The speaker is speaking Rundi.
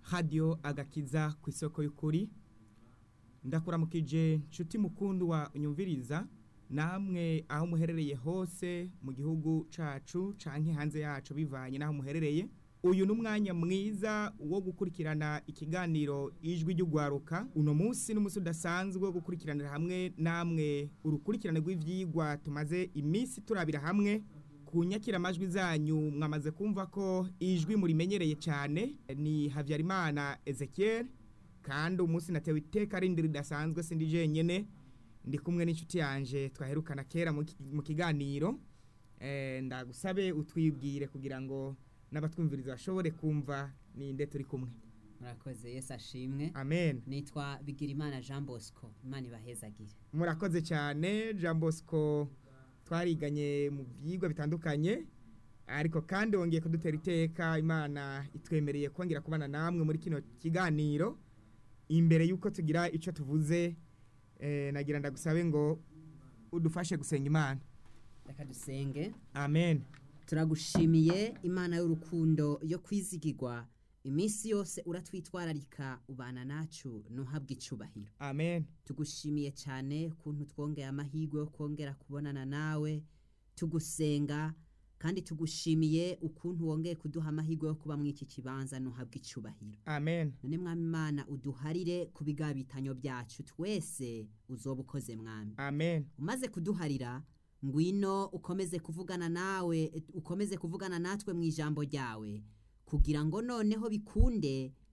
radiyo agakiza ku isoko y'ukuri ndakuramukije nshuti mukundu wa unyumviriza namwe aho muherereye hose mu gihugu cacu canke hanze yacu bivanye n'aho muherereye uyu ni umwanya mwiza wo gukurikirana ikiganiro ijwi ry'ugwaruka uno munsi n'umunsi udasanzwe wo gukurikiranira hamwe namwe urukurikirane rw'ivyigwa tumaze iminsi turabira hamwe ku nyakiramajwi zanyu mwamaze kumva ko ijwi murimenyereye cyane ni Havyarimana Ezekiel kandi umunsi natewe iteka rindi ridasanzwe sindi jenyene ndi kumwe n'inshuti yanje twaherukana kera mu ki- mu kiganiro eh, ndagusabe utwibwire kugira ngo n'abatwumviriza bashobore kumva ninde turi kumwe murakoze yesu ashimwe amen nitwa bigirimana jean bosco imana ibahezagire murakoze cyane jean bosco twariganye mu byigwa bitandukanye ariko kandi wongeye kudutera iteka imana itwemereye kongera kubana namwe muri kino kiganiro imbere y'uko tugira icyo tuvuze eh, nagira ndagusabe ngo udufashe gusenga imana reka dusenge amen turagushimiye imana y'urukundo yo kwizigirwa iminsi yose uratwitwararika ubana nacu ntuhabwe icubahiro amen tugushimiye cyane kuntu twongeye amahirwe yo kongera kubonana nawe tugusenga kandi tugushimiye ukuntu wongeye kuduha amahirwe yo kuba muri iki kibanza ntuhabwe icubahiro amen none mwami imana uduharire ku bigabitanyo byacu twese uzoba ukoze mwami amen umaze kuduharira ngwino ukomeze kuvugana nawe ukomeze kuvugana natwe mu ijambo ryawe kugira ngo noneho bikunde